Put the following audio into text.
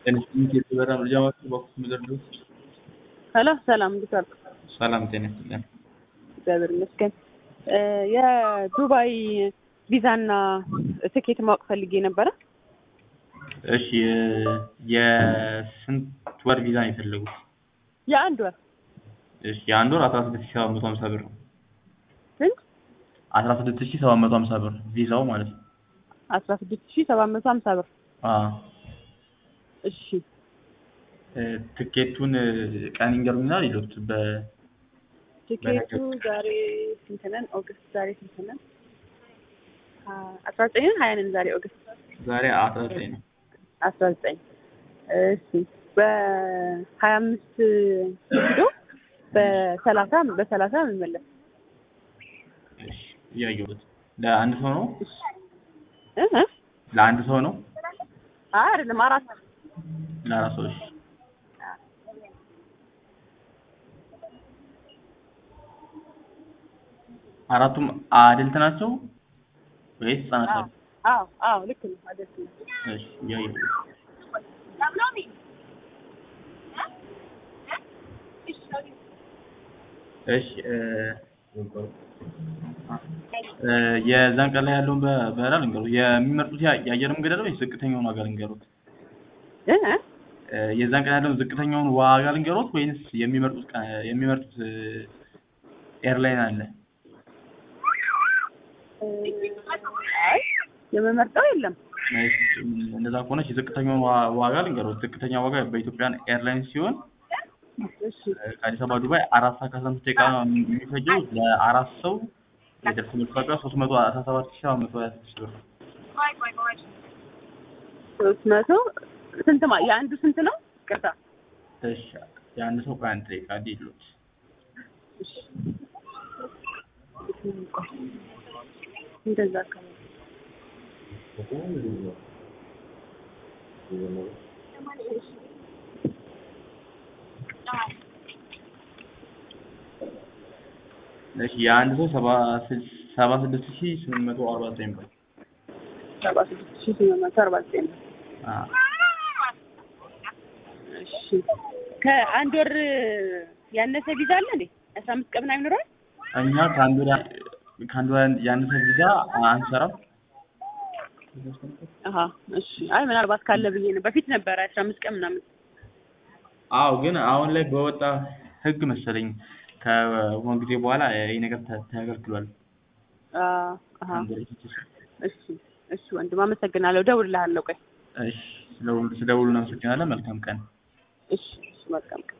ጤና ይስጥልኝ የበራ መረጃ ማዕከል በኩል ምደርደው ሄሎ ሰላም እንዴት ዋልክ? ሰላም ጤና ይስጥልኝ። እግዚአብሔር ይመስገን። የዱባይ ቪዛና ትኬት ማወቅ ፈልጌ ነበረ። እሺ የስንት ወር ቪዛ ነው የፈለጉት? የአንድ ወር እሺ የአንድ ወር አስራ ስድስት ሺህ ሰባት መቶ ሀምሳ ብር ነው። ስንት? አስራ ስድስት ሺህ ሰባት መቶ ሀምሳ ብር ቪዛው ማለት ነው። አስራ ስድስት ሺህ ሰባት መቶ ሀምሳ ብር። አዎ እሺ ትኬቱን ቀን ይንገሩኝና ሌሎች በ ትኬቱ ዛሬ ስንት ነን? ኦገስት ዛሬ ስንት ነን? አስራ ዘጠኝ ነን ሀያ ነን ዛሬ ኦገስት ዛሬ አስራ ዘጠኝ ነው። አስራ ዘጠኝ እሺ በሀያ አምስት ሄዶ በሰላሳ በሰላሳ እንመለስ እሺ እያየሁት ለአንድ ሰው ነው እ እ ለአንድ ሰው ነው አይ አይደለም አራት ለአራት ሰዎች አራቱም አድልት ናቸው ወይስ ህጻናት ናቸው? አዎ አዎ ልክ ነው አደስ ነው እሺ እያየሁት እሺ የዛን ቀን ላይ ያለውን በበረራ ልንገሩት። የሚመርጡት የአየር መንገድ አለ ወይስ ዝቅተኛውን ዋጋ ልንገሩት? እ የዛን ቀን ያለውን ዝቅተኛውን ዋጋ ልንገሩት ወይንስ የሚመርጡት የሚመርጡት ኤርላይን አለ? አይ የምመርጠው የለም። እንደዛ ከሆነች የዝቅተኛውን ዋጋ ልንገሩት። ዝቅተኛ ዋጋ በኢትዮጵያን ኤርላይንስ ሲሆን እሺ ከአዲስ አበባ ዱባይ አራት ሰዓት ከአስራ አምስት ደቂቃ የሚፈጀው ለአራት ሰው የደርሶ መልስ ዋጋ ሶስት መቶ አስራ ሰባት ሺህ ሰባት መቶ ሀያ ስድስት ብር ነው። ሶስት መቶ ስንት ማ የአንዱ ስንት ነው? ቅርታ እሺ የአንድ ሰው ከአንድ ደቂቃ ዲሉት እንደዛ አካባቢ እሺ የአንድ ሰው ሰባ ሰባ ስድስት ሺህ ስምንት መቶ አርባ ዘጠኝ ብር ሰባ ስድስት ሺህ ስምንት መቶ አርባ ዘጠኝ ነው። አዎ እሺ ከአንድ ወር ያነሰ ቪዛ አለ እንዴ? አስራ አምስት ቀን ምናምን ይኖረዋል? እኛ ከአንድ ወር ከአንድ ወር ያነሰ ቪዛ አንሰራም። አሀ እሺ። አይ ምናልባት ካለ ብዬ ነው። በፊት ነበረ አስራ አምስት ቀን ምናምን። አዎ ግን አሁን ላይ በወጣ ህግ መሰለኝ ከሆነ ጊዜ በኋላ ይህ ነገር ተ- ተከልክሏል። አሀ አንድ ወር ይፈጅ። እሺ እሺ ወንድም አመሰግናለሁ። እደውልልሃለሁ። ቆይ እሺ ስለደውሉ እናመሰግናለን። መልካም ቀን። እሺ እሺ መልካም ቀን